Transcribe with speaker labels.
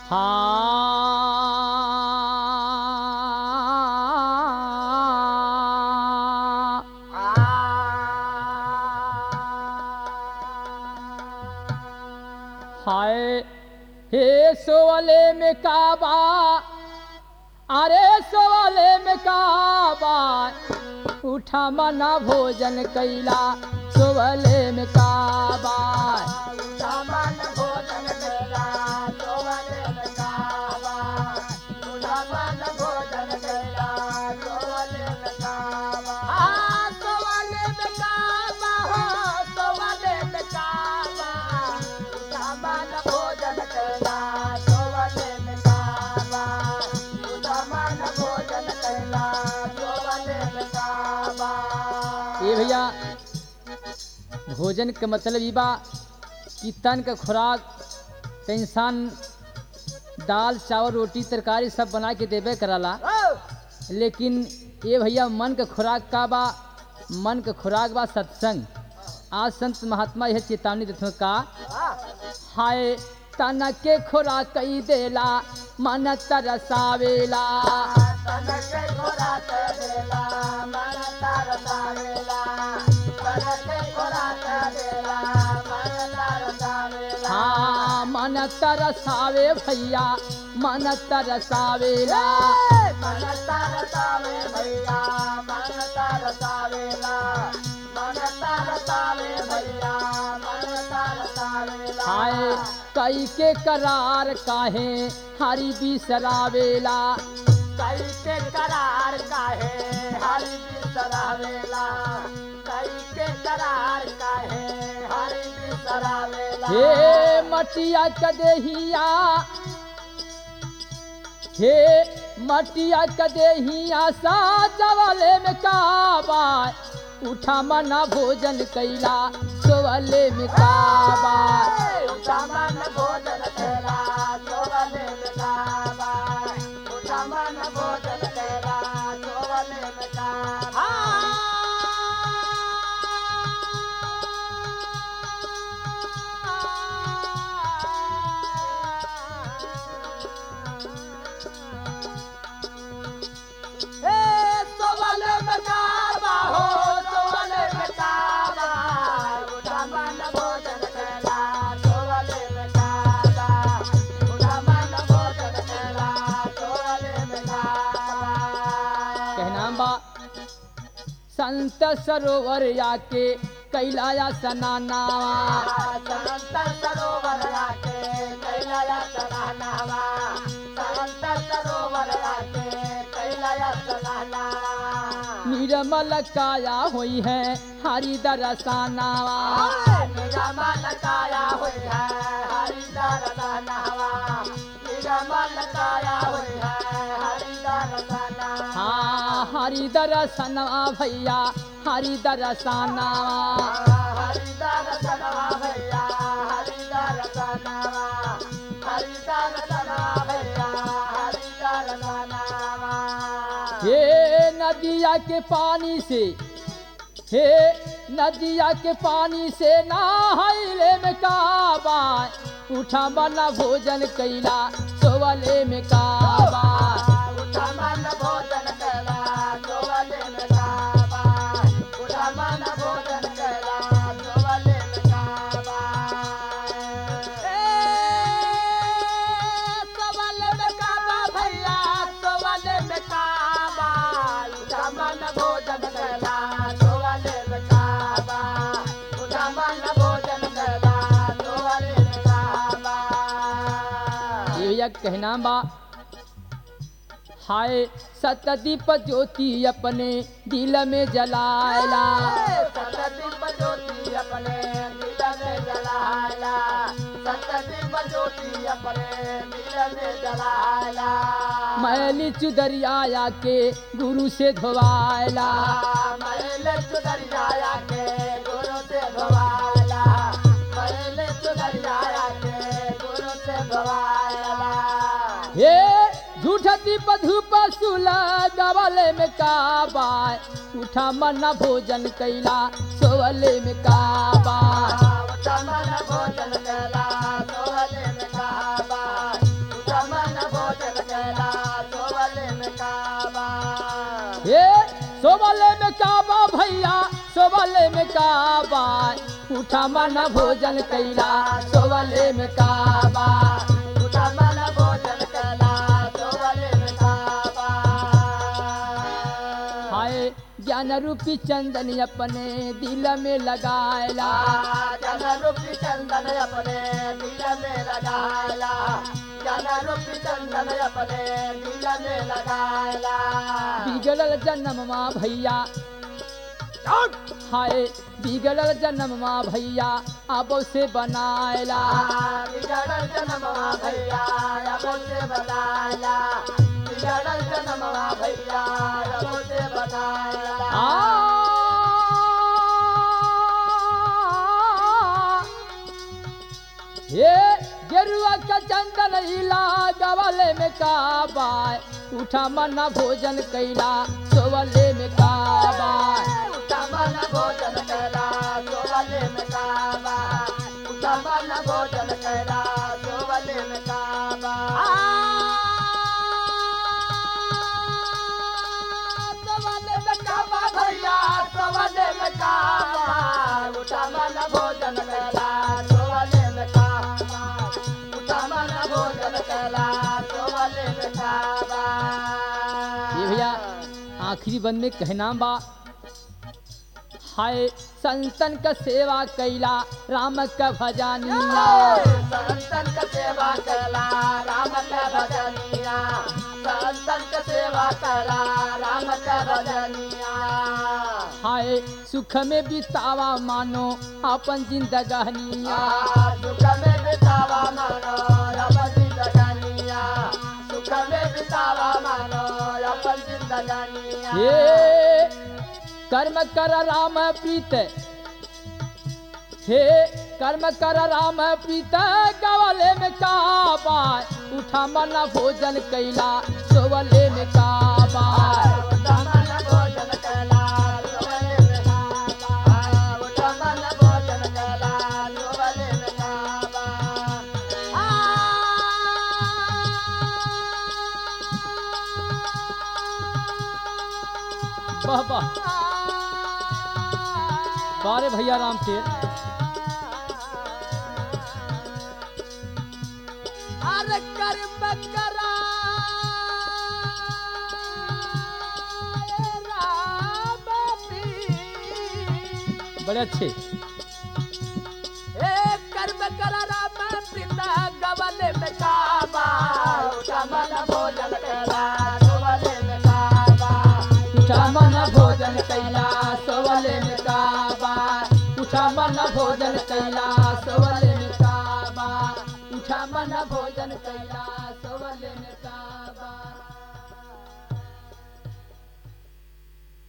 Speaker 1: हाँ हाय हे सोवले में काबा अरे सोवले में काबा उठा मना भोजन कैला सोवले में काबा
Speaker 2: सामान भोजन कैला सोवले में काबा सामान भोजन कैला सोवले में काबा आ सोवले में काबा हो सोवले में काबा सामान भोजन कैला सोवले में काबा सामान भोजन कैला सोवले में काबा
Speaker 1: ये भैया भोजन के मतलब ई बा कि तन का खुराक त इंसान दाल चावल रोटी तरकारी सब बना के देबे कराला लेकिन ये भैया मन का खुराक का बा मन का खुराक बा सत्संग आज संत महात्मा यह चेतावनी देते हैं का हाय तन के खुराक कई देला मन तरसावेला
Speaker 2: तनके खोराक देला मन तरसावेला तनके खोराक देला मन तरसावेला
Speaker 1: हाँ मन तरसावे भैया मन तरसावेला
Speaker 2: मन तरसावे भैया मन तरसावेला मन तरसावे भैया मन तरसावेला
Speaker 1: हाय कई के करार काहे हरि बिसरावेला
Speaker 2: कई के करार काहे हरि बिसरावेला कई के करार काहे हरि बिसरावेला
Speaker 1: हे मटिया कदेहिया हे मटिया कदेहिया साजवले में काबा उठा मना भोजन कैला सोवले में काबा
Speaker 2: उठामन भोजन कैला सोवले में काबा उठामन भोजन कैला सोवले में काबा ए सोवले में काबा हो सोवले में काबा उठामन भोजन कैला सोवले में काबा उठामन भोजन कैला सोवले में काबा
Speaker 1: कहना बा संत सरोवर आके कैलाया सनानावा
Speaker 2: संत सरोवर राके कैलाया सनानावा संत सरोवर राके कैलाया सनानावा
Speaker 1: निर्मल काया हुई है हरि दरसानावा
Speaker 2: निगमल काया हुई है हरिदर सनावा निगमल काया हुई है हरिदर सनावा
Speaker 1: हाँ हरि दरसनवा भैया हरि दरसानावा
Speaker 2: हरिदर सनावा भैया हरिदर सनावा हरिदर सनावा भैया हरिदर सनावा
Speaker 1: हे नदिया के पानी से हे नदिया के पानी से नहाइले में काबा उठा बना भोजन कैला सोवले में काबा
Speaker 2: उठमन भोजन कैला सोवले में काबा उठमन भोजन कैला सोवले में काबा सोवले में काबा भैया सोवले में काबा उठमन भोजन कैला सोवले में काबा उठमन भोजन कैला सोवले में काबा
Speaker 1: ये भैया कहना बा हाय सतदीप ज्योति अपने दिल में जलाला
Speaker 2: सतदीप ज्योति अपने दिल में जलाला सतदीप ज्योति अपने दिल में जलाला
Speaker 1: मैली चुदरिया के गुरु से धोवाला
Speaker 2: मैल चुदरिया के गुरु से धोवाला मैल चुदरिया के गुरु से धोवाला
Speaker 1: हे झूठ दीप धूप सुला गवले में काबा उठा मना भोजन कैला सोवले में काबा
Speaker 2: उठमन भोजन कैला सोहले में काबा
Speaker 1: काबा उठा मन भोजन कैला सोवले में काबा
Speaker 2: उठा मन भोजन कैला सोवले में काबा
Speaker 1: हाय ज्ञान रूपी चंदन अपने दिल में लगायला
Speaker 2: जन रूपी चंदन अपने दिल में लगाला जन रूपी चंदन अपने दिल में लगाला
Speaker 1: बिगड़ल जन्म माँ भैया हाय बिगड़ल जन्म माँ भैया अब से बनायला
Speaker 2: बिगड़ल जन्मवा भैया अब से बताला बिगड़ल जन्मवा भैया अब से बताला
Speaker 1: ये गेरुआ का चंदन हिला गवाले में काबा उठा मना भोजन कैला सोवले में काबा
Speaker 2: उठमन भोजन कैला सोवले में काबा उठमन भोजन कैला सोवले में काबा सोवले में काबा भैया सोवले में काबा उठमन भोजन कैला सोवले में काबा उठमन भोजन कैला सोवले में काबा
Speaker 1: ये भैया आखिरी बंद में कहना बा हाय संतन का सेवा कैला राम का भजानिया
Speaker 2: संतन का सेवा कला राम का भजनिया संतन का सेवा कला राम का भजनिया
Speaker 1: हाय सुख में बितावा मानो अपन जिंदगानिया
Speaker 2: सुख में बितावा मानो अपन जिंदगानिया सुख में बितावा मानो अपन जिंदगानिया
Speaker 1: हे कर्म कर राम प्रीत हे कर्म कर राम प्रीत गवले में काबा उठा मना भोजन कैला सोवले में काबा
Speaker 2: उठमन भोजन कला सोवले में काबा उठमन भोजन कला सोवले में काबा
Speaker 1: वाह वाह बारे भैया राम के
Speaker 2: अरे कर्म करा राम प्रीत।
Speaker 1: बड़े अच्छे
Speaker 2: ए कर्म करा राम प्रीत गवन में काबा उठमन भोजन करा गवन में काबा
Speaker 1: उठा मन भोजन कैला सोवले में काबा उठा मन भोजन कैला सोवले में काबा उठा मन भोजन कैला सोवले में काबा